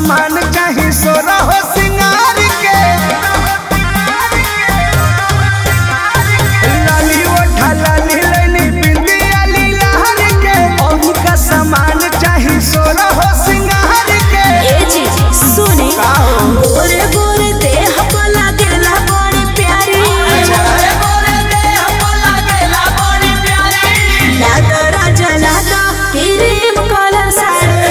सामान चाही सोरा हो सिंगार के लाली ओठा लाली लैनी बिंदिया लीलार के ओही का सामान चाही सोरा हो सिंगार के ए जी सुने का हो? गोरे गोरे देह को लागेला बड़ी प्यारी लादो राजा लादो क्रीम कलर साड़ी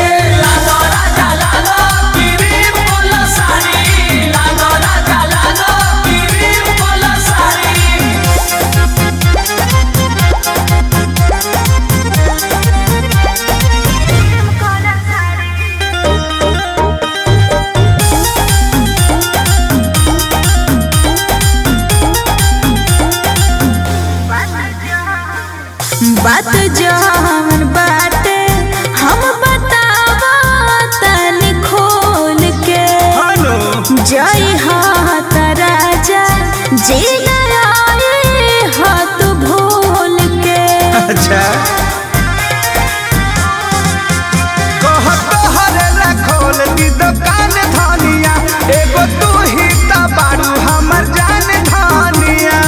बात जवन बाटे हम बतावा तनी खोल के हेलो जय हाथ राजा जी आए हाथ भूल के अच्छा कहत हरे खोल दी दुकान धनिया एगो तू ही त बारू हमर जान धनिया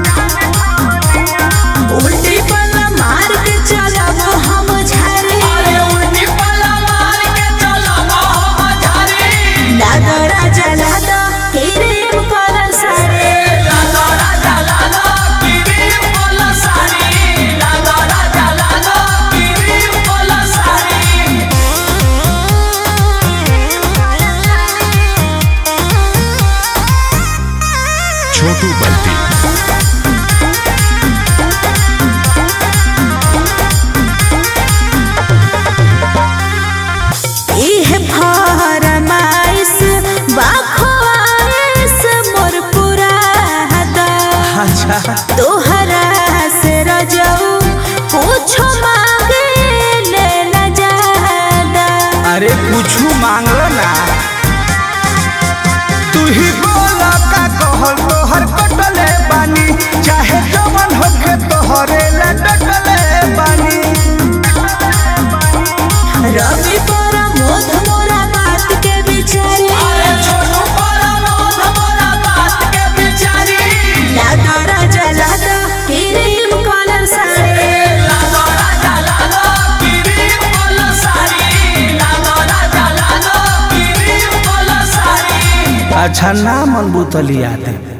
उल्टी पल्ला मार के चलब हम झारे लादो राजा लादो क्रीम कलर साड़ी छोटू बल्टी इह फरमाइश बाखवाइश मोर पूरा हदा अच्छा तोहरा से रजऊ कुछ मांगे ले न जादा अरे कुछ मांगलो ना तू ही बोला का कहल तोहर कटले बानी चाहे जवन होखे तोहरे ला डटले बानी रवि पर मोध मोरा बात के बिचारी लादा राजा लादा क्रीम कलर साड़ी अच्छा ना मन बुतलिया दे